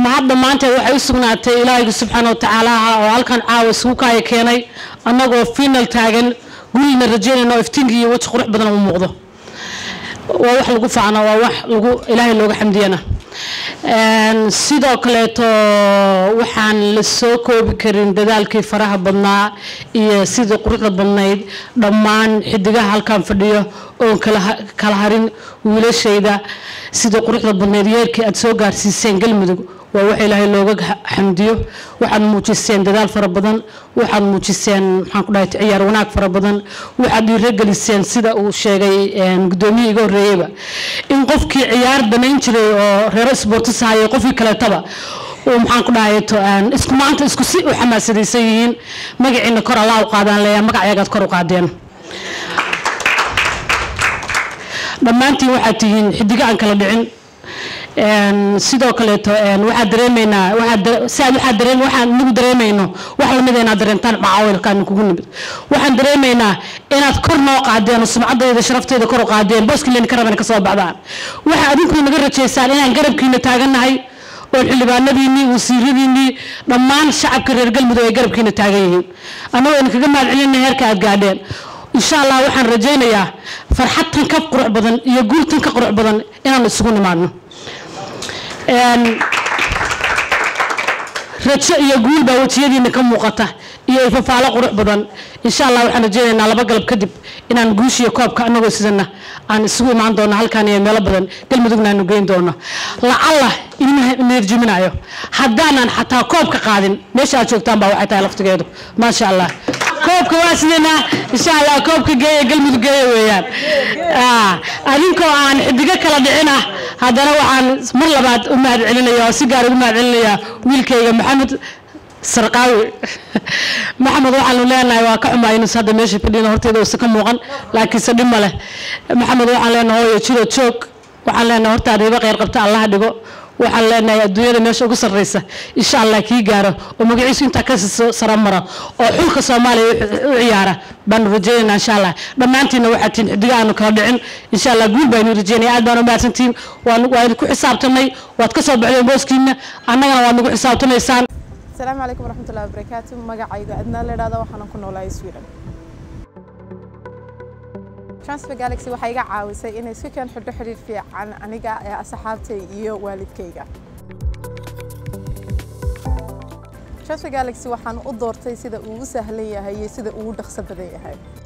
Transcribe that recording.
mahad dhammaanteed waxay u sugnaatay ilaahayga subxaana wa tacaalaha oo halkan caawa isugu kaaya keenay annagoo final taagan gurigna rajeynayna oo iftiinka iyo weji qurux badan u muuqdo waa wax lagu faacna waa wax lagu ilaahay looga xamdiyana sidoo kaleeto waxaan la soo koobi karin dadaalkii faraha badnaa iyo sidii quruxda badnayd dhammaan xidigaha halkan fadhiyo oon kala harin wiilashayda sidii quruxda badnayd yeerkii aad soo gaarsiiseen galmudug waa wax ilaahay looga xamdiyo waxaad muujiseen dadaal fara badan waxaad muujiseen maxaan ku dhahay ciyaar wanaag fara badan waxaad dhiirogeliseen sida uu sheegay gudoomiyii iga horreeyeyba in qofkii ciyaar danayn jiray oo reero sportis hayo qofkii kaleetaba uu maxaan ku dhahay isku maanta isku si u xamaasadaysan yihiin magaciina kor allaa u qaadaan leeyaa magacayagaad kor u qaadeen dhammaantiin waxaad tihiin xidigo aan kala dhicin sidoo kaleeto waxaa dareemaynaa siaad waxaa dareen waxaan nagu dareemayno wax lamida inaad dareentaan macaawilkaan kugu nimid waxaan dareemaynaa inaad kor noo qaadeen oo sumcadayda sharafteeda kor u qaadeen booskilen ka raban ka soo baxdaan waxa adinkuna naga rajaysaan inaan garabkiina taagannahay oo xildhibaanadiinnii wasiiradiinnii dhammaan shacabka reer galmudug ay garabkiina taagan yihiin annagoo idin kaga mahad celinna heerka aad gaadheen insha allah waxaan rajaynayaa farxad tan ka qurux badan iyo guul tan ka qurux badan inaan isugu nimaadno rajo iyo guul baa wejiyadiina ka muuqata iyo ifafaalo qurux badan insha allah waxaan rajaynaynaa laba galab kadib inaan guushiyo koobka anagoo sidana aan isugu imaan doono halkaan iyo meelo badan galmudugna aanu geyn doono lacalla idima neerjiminayo haddaanan xataa koobka qaadin meesha aad joogtaan baa waxay tahay laftigeedu maasha allah koobka waa sidana insha allah koobka geeya galmudug geeya weeyaan adinkoo aan xidigo kala dhicin ah haddana waxaan mar labaad u mahad celinaya oo si gaar ugu mahad celinaya wiilkayga maxamed sarqaawi maxamed waxaanu leenahay waa ka xumaa inus hadda meesha fadhina horteeda uusa ka muuqan laakiinse dhib ma leh maxamed waxaan leenahay hooyo jiro joog waxaan leenahay hortaada iba kheyr qabta allaha dhigo waxaan leenahay adduunyada meesha ugu sarreysa insha allah kii gaaro oo magaciisu intaa ka sara mara oo xulka soomaaliya u ciyaara baanu rajaynaynaa insha allah dhammaantiinna waxaad tihiin xidiga aanu kala dhicin insha allah guul baanu rajaynaya aad baan u mahadsantihiin waa idinku xisaabtanay waad ka soo baxdeen booskiina annagana waad nagu xisaabtanaysaan asalaamu calaykum waraxmatullahi wabarakaatu magacayga adnaa la idhahda waxaanan ku noolahay sweden transfer galaxy waxay iga caawisay inay si keen xidho xidhiir fiican aniga ee asxaabtay iyo waalidkayga transfer galaxy waxaan u doortay sida uu u sahlan yahay iyo sida uu u dhaqso badan yahay